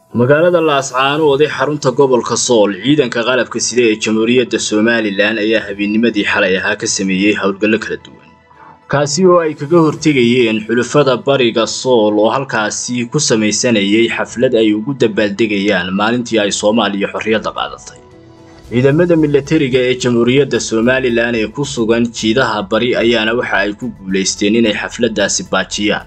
magaalada laascaanood ee xarunta gobolka sool ciidanka qalabka sida ee jamhuuriyadda somalilan ayaa habeennimadii xalay ahaa ka sameeyey howlgallo kala duwan kaasi oo ay kaga hortegayeen xulafada bariga sool oo halkaasi ku samaysanayay xaflad ay ugu dabaaldegayaan maalintii ay soomaaliya xorriyadda qaadatay ciidamada milatariga ee jamhuuriyadda somalilan ee ku sugan jiidaha bari ayaana waxa ay ku guulaysteen inay xafladdaasi baajiyaan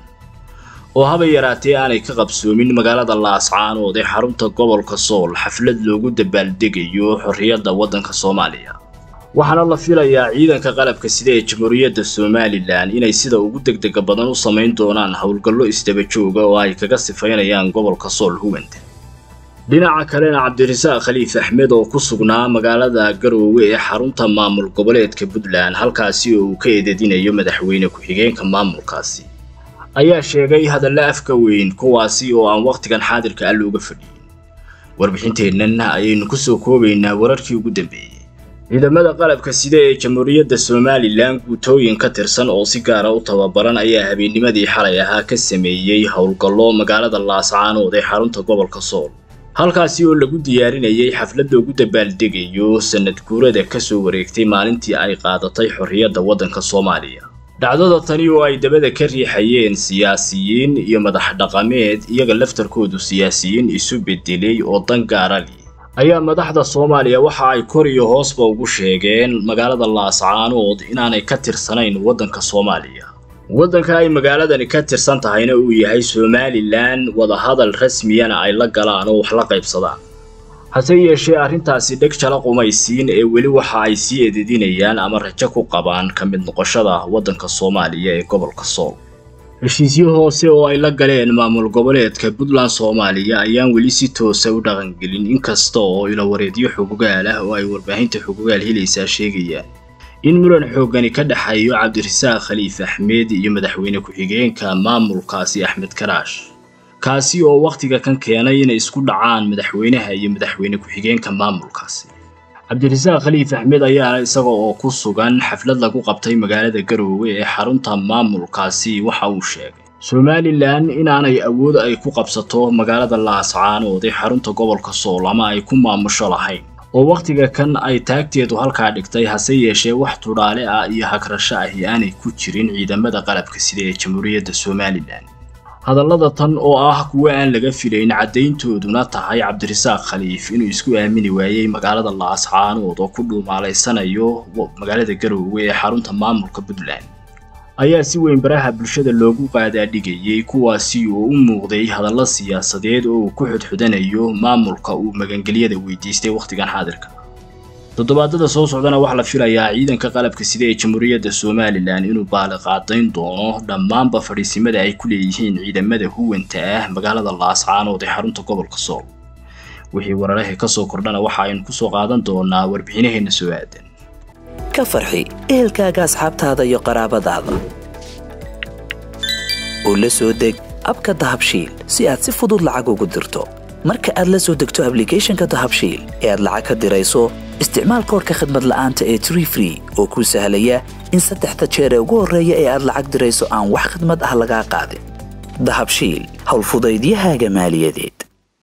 oo haba yaraatee aanay ka qabsoomin magaalada laascaanood ee xarunta gobolka sool xaflad loogu dabaaldegayo xorriyadda waddanka soomaaliya waxaana la filayaa ciidanka qalabka sida ee jamhuuriyadda somalilan inay sida ugu degdega badan u samayn doonaan howlgallo isdaba jooga oo ay kaga sifaynayaan gobolka sool huwanta dhinaca kalena cabdirasaaq khaliif axmed oo ku sugnaa magaalada garoowe ee xarunta maamul goboleedka puntland halkaasi oo uu ka eedadinayo madaxweyne ku-xigeenka maamulkaasi ayaa sheegay hadalla afka weyn kuwaasi oo aan wakhtigan xaadirka ah looga fadhiyin warbixinteennan ayaynu kusoo koobaynaa wararkii ugu dambeeyey ciidamada qalabka sida ee jamhuuriyadda somalilan guutooyin ka tirsan oo si gaara u tababaran ayaa habeennimadii xalay ahaa ka sameeyey howlgallo magaalada laascaanood ee xarunta gobolka sool halkaasi oo lagu diyaarinayay xaflad loogu dabaaldegayo sanad guurada kasoo wareegtay maalintii ay qaadatay xorriyadda waddanka soomaaliya dhacdada tani oo ay dabada ka riixayeen siyaasiyiin iyo madax dhaqameed iyaga laftarkoodu siyaasiyiin isu bedelay oo dan gaara li ayaa madaxda soomaaliya waxa ay kor iyo hoosba ugu sheegeen magaalada laascaanood inaanay ka tirsanayn waddanka soomaaliya waddanka ay magaaladani ka tirsan tahayna uu yahay somalilan wadahadal rasmiyana ay la galaan oo wax la qaybsadaan hase yeeshee arrintaasi dheg jala qumaysiin ee weli waxa ay sii ededinayaan ama rajo ku qabaan ka mid noqoshada waddanka soomaaliya ee gobolka sool heshiisyo hoose oo ay la galeen maamul goboleedka puntland soomaaliya ayaan weli si toosa u dhaqangelin inkasta oo ilawareedyo xugugaal ah oo ay warbaahinta xugugaal helaysaa sheegayaan in muran xooggani ka dhexeeyo cabdirasaaq khaliif axmed iyo madaxweyne ku-xigeenka maamulkaasi axmed karaash kaasi oo wakhtiga kan keenay inay isku dhacaan madaxweynaha iyo madaxweyne ku-xigeenka maamulkaasi cabdirasaaq khaliif axmed ayaana isaga oo ku sugan xaflad lagu qabtay magaalada garoowe ee xarunta maamulkaasi waxa uu sheegay somalilan inaanay awood ay ku qabsato magaalada laascaanood ee xarunta gobolka sool ama ay ku maamusho lahayn oo wakhtiga kan ay taagteedu halkaa dhigtay hase yeeshee wax tudhaale ah iyo hagrasho ahi aanay ku jirin ciidamada qalabka sida ee jamhuuriyadda somalilan hadallada tan oo ah kuwo aan laga filayn caddayntooduna tahay cabdirasaaq khaliif inuu isku aamini waayey magaalada laascaanood oo ku dhuumaalaysanayo magaalada garoowe ee xarunta maamulka puntland ayaa si weyn baraha bulshada loogu qaadaadhigayey kuwaasi oo u muuqday hadallo siyaasadeed oo uu ku xudxudanayo maamulka uu magangelyada weydiistay wakhtigan xaadirka toddobaadada soo socdana waxaa la filayaa ciidanka qalabka sida ee jamhuuriyadda somalilan inuu baaliqaadayn doono dhammaanba fadhiisimada ay ku leeyihiin ciidamada huwanta ah magaalada laascaanood ee xarunta gobolka sool wixii wararaha ka soo kordhana waxa aynu kusoo qaadan doonaa warbixinaheenna soo aadan ka farxi ehelkaaga asxaabtaada iyo qaraabadaada oo la soo deg abka dahabshiil si aad si fudud lacag ugu dirto marka aad la soo degto ablicathonka dahabshiil ee aad lacag ka dirayso isticmaal koorka khadmad la'aanta ee tree free oo kuu sahlaya in saddexda jeer ee ugu horreeya ee aad lacag dirayso aan wax khadmad ah lagaa qaadin dahabshiil howlfudaydiyahaaga maaliyadeed